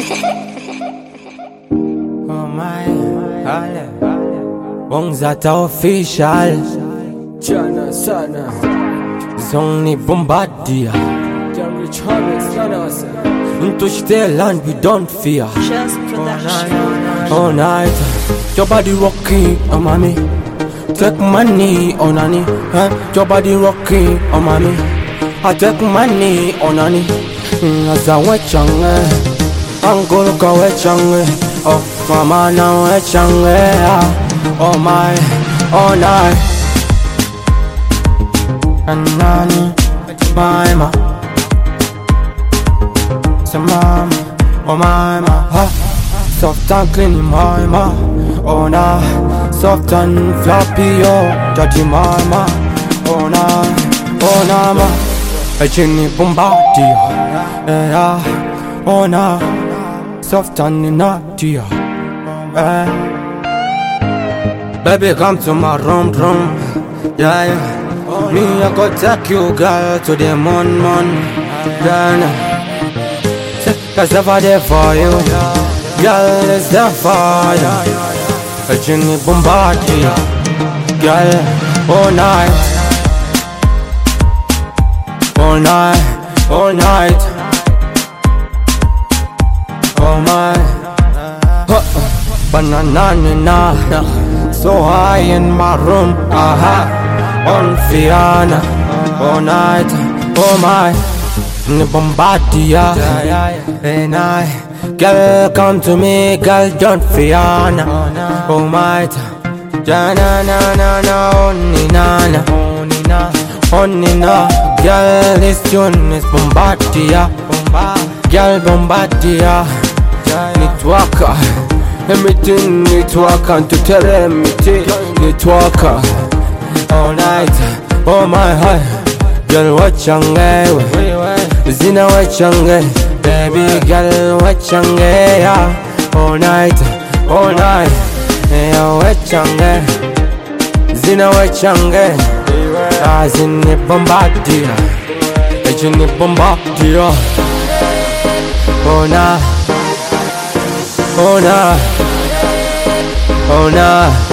Oh my, ale Wong zata official Jana sana Song ni bombardia Jam Rich Hobbit sana sana Touch their land we don't fear Just production. All night Your body rocking, oh mommy Take money, oh nanny huh? Your body rocking, oh mommy I take money, oh nanny Aza wechange Angolo ka wechange Oh mama na wechange Oh my, oh night Anani, mama Say mama, oh mama ha. Soft and clean mama Oh nah, soft and floppy oh Daddy mama Oh nah, oh nah ma A chinny bombardie Yeah, oh nah Soft and naughty eh. Baby come to my room room Yeah, yeah Me I go take you girl to the moon moon Yeah, nah. Cause never there for you Girl, it's there for you A genie bombardier Girl, all night All night, all night Oh my huh. Banana na So high in my room Aha On Fiana All night Oh my Ni bombardia And I Girl come to me Girl don't Fiana Oh my Jana na na na Oni na na Oni na Oni na Girl this tune is bombardia Girl bombardia Nitwaka Everything nitwaka Ntuteremiti Nitwaka All night Oh my heart Girl wachange we Zina wachange Baby girl wachange yeah. All night All night Yeah wachange Zina wachange Ah zini bombardia Ejini bombardia Oh nah Oh nah Oh nah